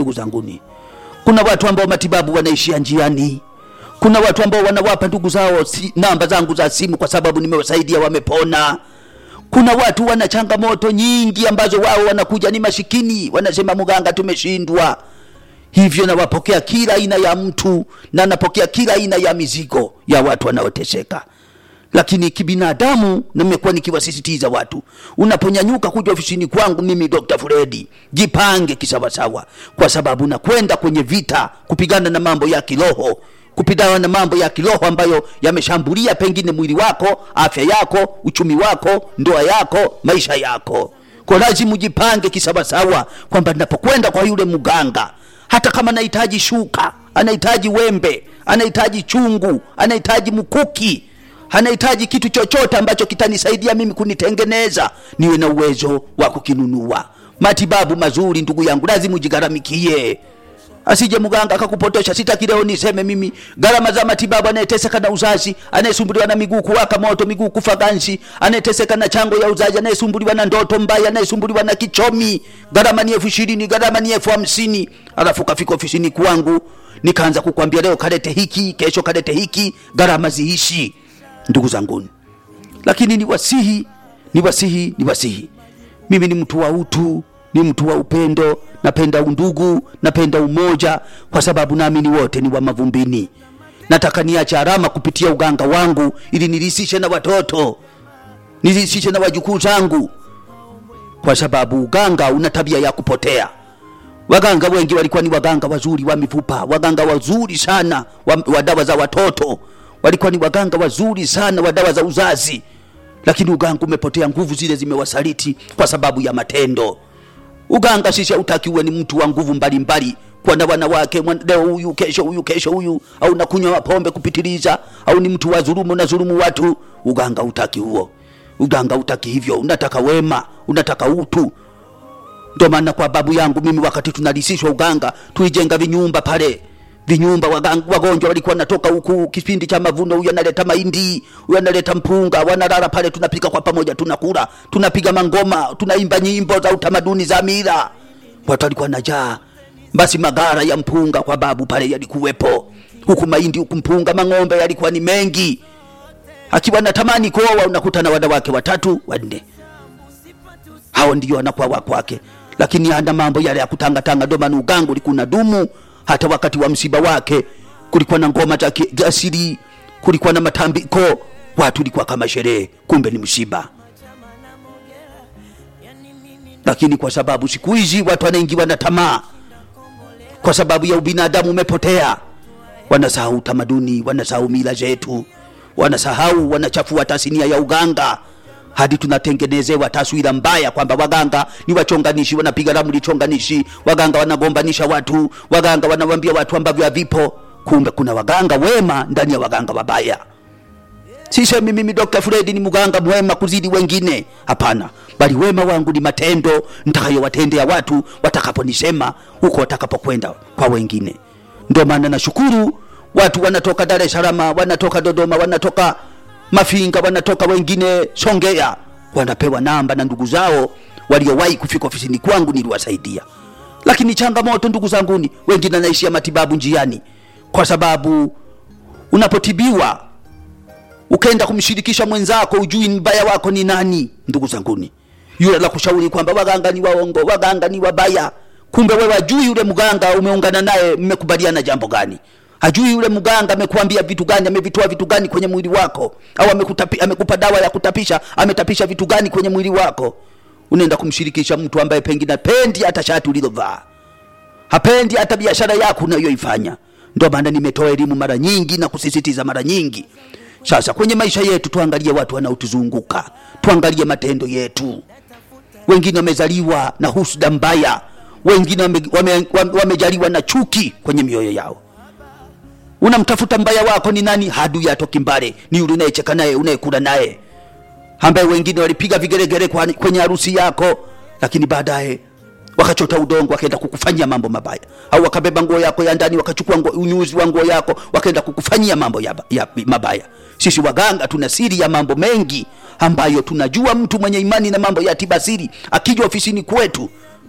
ndugu zanguni kuna watu ambao matibabu wanaishia njiani kuna watu ambao wanawapa ndugu zao si, namba zangu za simu kwa sababu nimewasaidia wamepona kuna watu wana changamoto nyingi ambazo wao wanakuja ni mashikini wanasema mganga tumeshindwa hivyo nawapokea kila aina ya mtu na napokea kila aina ya mizigo ya watu wanaoteseka lakini kibinadamu nimekuwa nikiwasisitiza watu unaponyanyuka kuja ofisini kwangu mimi dr fredi jipange kisawasawa kwa sababu nakwenda kwenye vita kupigana na mambo ya kiroho kupigana na mambo ya kiroho ambayo yameshambulia pengine mwili wako afya yako uchumi wako ndoa yako maisha yako kwa lazima ujipange kisawasawa kwamba napokwenda kwa yule mganga hata kama anahitaji shuka anahitaji wembe anahitaji chungu anahitaji mkuki anahitaji kitu chochote ambacho kitanisaidia mimi kunitengeneza niwe na uwezo wa kukinunua matibabu mazuri ndugu yangu lazima ujigharamikie asije mganga akakupotosha sitaki leo niseme mimi gharama za matibabu anayeteseka na uzazi anayesumbuliwa na miguu kuwaka moto miguu kufa ganzi anayeteseka na chango ya uzazi anayesumbuliwa na ndoto mbaya anayesumbuliwa na kichomi gharama ni elfu ishirini gharama ni elfu hamsini alafu kafika ofisini kwangu nikaanza kukwambia leo kalete hiki kesho kalete hiki gharama ziishi ndugu zanguni lakini ni wasihi ni wasihi ni wasihi mimi ni mtu wa utu ni mtu wa upendo napenda undugu napenda umoja kwa sababu naamini wote ni wa mavumbini nataka niache alama kupitia uganga wangu ili nilisishe na watoto nilisishe na wajukuu zangu kwa sababu uganga una tabia ya kupotea waganga wengi walikuwa ni waganga wazuri wa mifupa waganga wazuri sana wa, wa dawa za watoto walikuwa ni waganga wazuri sana wa dawa za uzazi lakini uganga umepotea nguvu zile zimewasaliti kwa sababu ya matendo uganga sisi hautaki uwe ni mtu wa nguvu mbalimbali kwa na wanawake mwan- leo huyu kesho huyu kesho huyu au nakunywa pombe kupitiliza au ni mtu wa dhulumu na dhulumu watu uganga utaki huo uganga utaki hivyo unataka wema unataka utu ndo maana kwa babu yangu mimi wakati tunalisishwa uganga tuijenga vinyumba pale vinyumba wagang- wagonjwa walikuwa natoka huku kipindi cha mavuno huyu analeta mahindi huyu analeta mpunga wanalala pale tunapika kwa pamoja tunakula tunapiga mangoma tunaimba nyimbo za utamaduni za mila watu walikuwa najaa basi magara ya mpunga kwa babu pale yalikuwepo huku mahindi huku mpunga mang'ombe yalikuwa ni mengi akiwa natamani kuoa unakuta na wanawake watatu wanne hao ndio wanakuwa wa kwake lakini ana mambo yale ya kutangatanga ndo maana ugangu ulikuwa na dumu hata wakati wa msiba wake kulikuwa na ngoma za ki- za asili kulikuwa na matambiko watu ulikuwa kama sherehe kumbe ni msiba lakini kwa sababu siku hizi watu wanaingiwa na tamaa kwa sababu ya ubinadamu umepotea wanasahau utamaduni wanasahau mila zetu wanasahau wanachafua tasnia ya uganga hadi tunatengenezewa taswira mbaya kwamba waganga ni wachonganishi wanapiga ramli chonganishi waganga wanagombanisha watu waganga wanawambia watu ambavyo havipo kumbe kuna waganga wema ndani ya waganga wabaya sisemi mimi dr fredi ni mganga mwema kuzidi wengine hapana bali wema wangu ni matendo ntakayowatendea watu watakaponisema huko watakapokwenda kwa wengine ndio maana nashukuru watu wanatoka dar es salaam wanatoka dodoma wanatoka mafinga wanatoka wengine songea wanapewa namba na ndugu zao waliowahi kufika ofisini kwangu niliwasaidia lakini changamoto ndugu zanguni wengine anaishia matibabu njiani kwa sababu unapotibiwa ukenda kumshirikisha mwenzako ujui mbaya wako ni nani ndugu zanguni yule la kushauri kwamba waganga ni waongo waganga ni wabaya kumbe wewe ajui yule mganga umeungana naye mmekubaliana jambo gani hajui yule mganga amekuambia vitu gani amevitoa vitu gani kwenye mwili wako au amekutapi, amekupa dawa ya kutapisha ametapisha vitu gani kwenye mwili wako unaenda kumshirikisha mtu ambaye pengine pendi hata shati ulilovaa hapendi hata biashara yako unayoifanya ndio maana nimetoa elimu mara nyingi na kusisitiza mara nyingi sasa kwenye maisha yetu tuangalie watu wanaotuzunguka tuangalie matendo yetu wengine wamezaliwa na husda mbaya wengine wamejaliwa wame, wame wamejaliwa na chuki kwenye mioyo yao unamtafuta mbaya wako ni nani hadui atoki mbale ni yule unayecheka naye unayekula naye ambaye wengine walipiga vigeregere kwa- kwenye harusi yako lakini baadaye wakachota udongo wakaenda kukufanyia mambo mabaya au wakabeba nguo yako ya ndani wakachukua nguo- unyuzi wa nguo yako wakaenda kukufanyia mambo ya, ya, mabaya sisi waganga tuna siri ya mambo mengi ambayo tunajua mtu mwenye imani na mambo ya tibasiri akija ofisini kwetu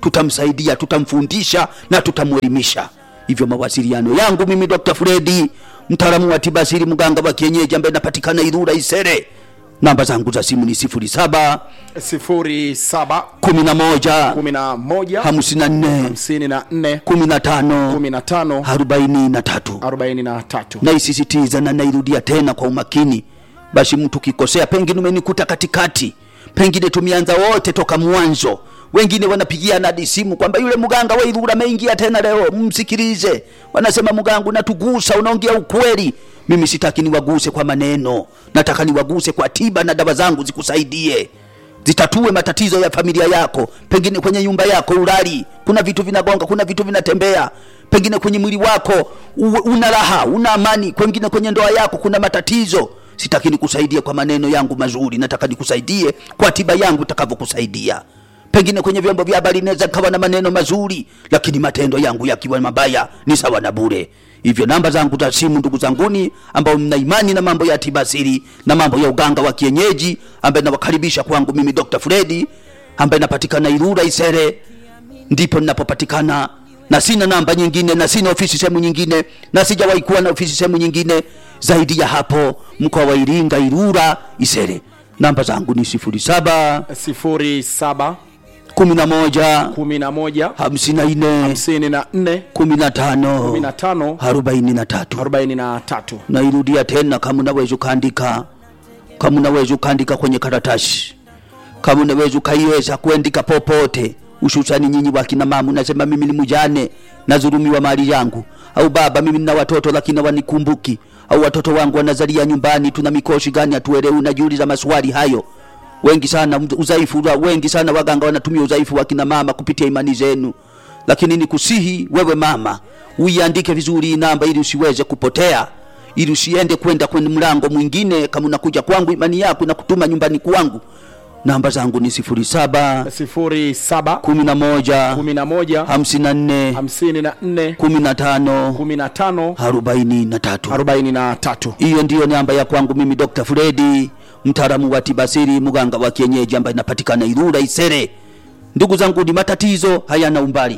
tutamsaidia tutamfundisha na tutamwelimisha hivyo mawasiliano yangu mimi dr fredi mtaalamu wa tiba asili mganga wa kienyeji ambaye napatikana irura isere namba zangu za simu ni sifuri saba sifuri saba kumi na moja kumi na moja hamsini na nne hamsini na nne kumi na tano kumi na tano arobaini na tatu arobaini na tatu naisisitiza na nairudia tena kwa umakini basi mtu kikosea pengine umenikuta katikati pengine tumeanza wote toka mwanzo wengine wanapigiana hadi simu kwamba yule mganga wa Ilula ameingia tena leo, msikilize. Wanasema mganga, unatugusa, unaongea ukweli. Mimi sitaki niwaguse kwa maneno, nataka niwaguse kwa tiba na dawa zangu zikusaidie, zitatue matatizo ya familia yako. Pengine kwenye nyumba yako ulali, kuna vitu vinagonga, kuna vitu vinatembea, pengine kwenye mwili wako u- una raha, una amani, pengine kwenye ndoa yako kuna matatizo. Sitaki nikusaidie kwa maneno yangu mazuri, nataka nikusaidie kwa tiba yangu itakavyokusaidia pengine kwenye vyombo vya habari inaweza kawa na maneno mazuri lakini matendo yangu yakiwa mabaya ni sawa na bure hivyo namba zangu za simu ndugu zanguni ambao mna imani na mambo ya tiba asili na mambo ya uganga wa kienyeji ambaye nawakaribisha kwangu mimi dr fredi ambaye napatikana irura isere ndipo ninapopatikana na sina namba nyingine na sina ofisi sehemu nyingine na sijawahi kuwa na ofisi sehemu nyingine zaidi ya hapo mkoa wa iringa irura isere namba zangu ni sifuri saba sifuri saba kumi na moja kumi na moja hamsini na nne hamsini na nne kumi na tano kumi na tano arobaini na tatu arobaini na tatu nairudia tena kama unaweza ukaandika kama unaweza ukaandika kwenye karatasi kama unaweza ukaiweza kuandika popote hususani nyinyi wakina mama unasema mimi ni mjane nadhulumiwa mali yangu au baba mimi nina watoto lakini wanikumbuki au watoto wangu wanazalia nyumbani tuna mikoshi gani hatuelewi unajiuliza maswali hayo wengi sana udhaifu wa- wengi sana waganga wanatumia udhaifu wa kina mama kupitia imani zenu lakini nikusihi wewe mama uiandike vizuri hii namba ili usiweze kupotea ili usiende kwenda kwenye mlango mwingine kama unakuja kwangu imani yako na kutuma nyumbani kwangu namba zangu ni sifuri saba sifuri saba kumi na moja kumi na moja hamsini na nne hamsini na nne kumi na tano kumi na tano arobaini na tatu arobaini na tatu hiyo ndiyo namba ya kwangu mimi dr fredi mtaalamu wa tibasiri mganga wa kienyeji ambaye inapatikana irura isere ndugu zangu ni matatizo hayana umbali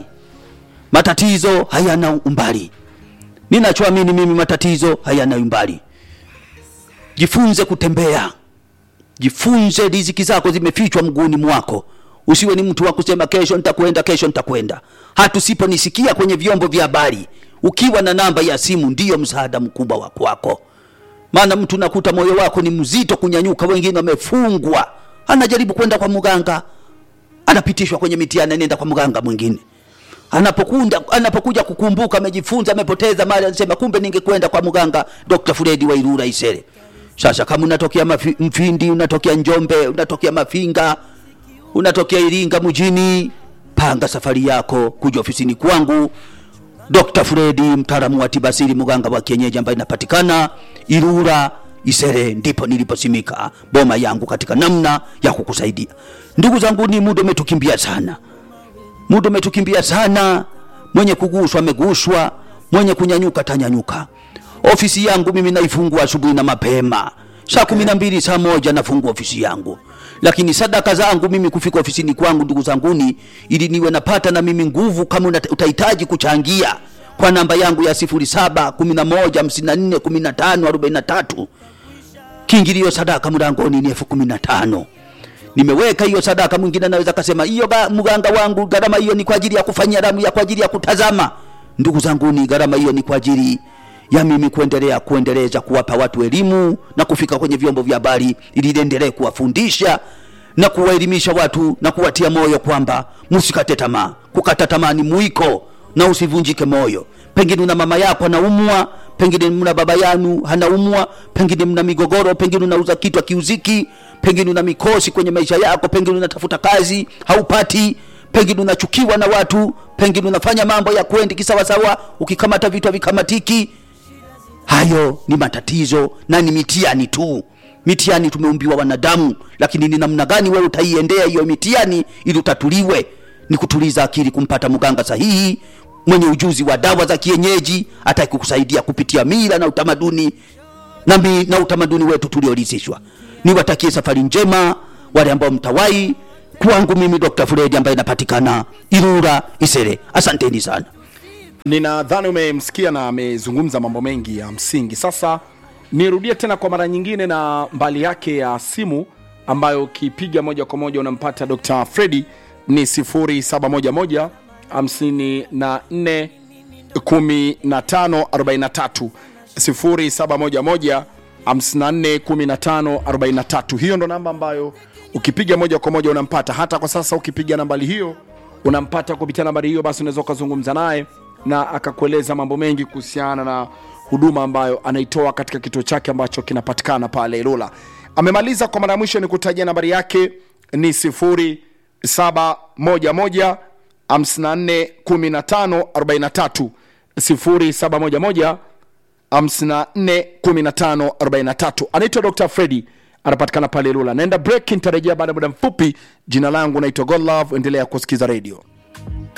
matatizo hayana umbali ninachoamini mimi matatizo hayana umbali jifunze kutembea jifunze riziki zako zimefichwa mguuni mwako usiwe ni mtu wa kusema kesho nitakwenda kesho nitakwenda hatusiponisikia kwenye vyombo vya habari ukiwa na namba ya simu ndiyo msaada mkubwa wa kwako maana mtu nakuta moyo wako ni mzito kunyanyuka wengine wamefungwa anajaribu kwenda kwa mganga anapitishwa kwenye mitihani anaenda kwa mganga mwingine anapokunda anapokuja kukumbuka amejifunza amepoteza mali anasema kumbe ningekwenda kwa mganga Dr. Fredi wa Irura Isere sasa kama unatokea mafi, Mfindi unatokea Njombe unatokea Mafinga unatokea Iringa mjini panga safari yako kuja ofisini kwangu Dr. Fredi mtaalamu wa tibasiri mganga wa kienyeji ambaye inapatikana Irura Isere ndipo niliposimika boma yangu katika namna ya kukusaidia ndugu zangu ni muda umetukimbia sana muda umetukimbia sana mwenye kuguswa ameguswa mwenye kunyanyuka tanyanyuka ofisi yangu mimi naifungua asubuhi na mapema saa kumi na mbili saa moja nafungua ofisi yangu lakini sadaka zangu mimi kufika ofisini kwangu ndugu zanguni ili niwe napata na mimi nguvu kama unata- utahitaji kuchangia kwa namba yangu ya sifuri saba kumi na moja hamsini na nne kumi na tano arobaini na tatu kiingilio sadaka mlangoni ni elfu kumi na tano nimeweka hiyo sadaka mwingine anaweza kasema hiyo ga- mganga wangu gharama hiyo ni kwa ajili ya kufanyia damu ya kwa ajili ya kutazama ndugu zangu ni gharama hiyo ni kwa ajili ya mimi kuendelea kuendeleza kuwapa watu elimu na kufika kwenye vyombo vya habari ili niendelee kuwafundisha na kuwaelimisha watu na kuwatia moyo kwamba msikate tamaa kukata tamaa ni mwiko na usivunjike moyo pengine una mama yako anaumwa pengine mna baba yanu hanaumwa pengine mna migogoro pengine unauza kitu akiuziki pengine una mikosi kwenye maisha yako pengine unatafuta kazi haupati pengine unachukiwa na watu pengine unafanya mambo ya kwendi kisawasawa ukikamata vitu havikamatiki hayo ni matatizo na ni mitihani tu mitihani tumeumbiwa wanadamu lakini ni namna gani wewe utaiendea hiyo mitihani ili utatuliwe ni kutuliza akili kumpata mganga sahihi mwenye ujuzi wa dawa za kienyeji ataki kukusaidia kupitia mila na utamaduni na, mi, na utamaduni wetu tuliorisishwa niwatakie safari njema wale ambao mtawai kwangu mimi Dr. Fred ambaye inapatikana Ilula Isere. Asanteni sana. ninadhani umemsikia na amezungumza mambo mengi ya msingi sasa nirudie tena kwa mara nyingine na mbali yake ya simu ambayo ukipiga moja kwa moja unampata dr fredi ni 711 54 1543 0711 54 1543 hiyo ndo namba ambayo ukipiga moja kwa moja unampata hata kwa sasa ukipiga nambari hiyo unampata kupitia nambari hiyo basi unaweza ukazungumza naye na akakueleza mambo mengi kuhusiana na huduma ambayo anaitoa katika kituo chake ambacho kinapatikana pale ilula amemaliza kwa mara ya mwisho ni kutajia nambari yake ni 0711 54 15 43 0711 541543 anaitwa dr fredi anapatikana pale lula naenda break nitarejea baada ya muda mfupi jina langu naitwa godlove endelea kusikiza redio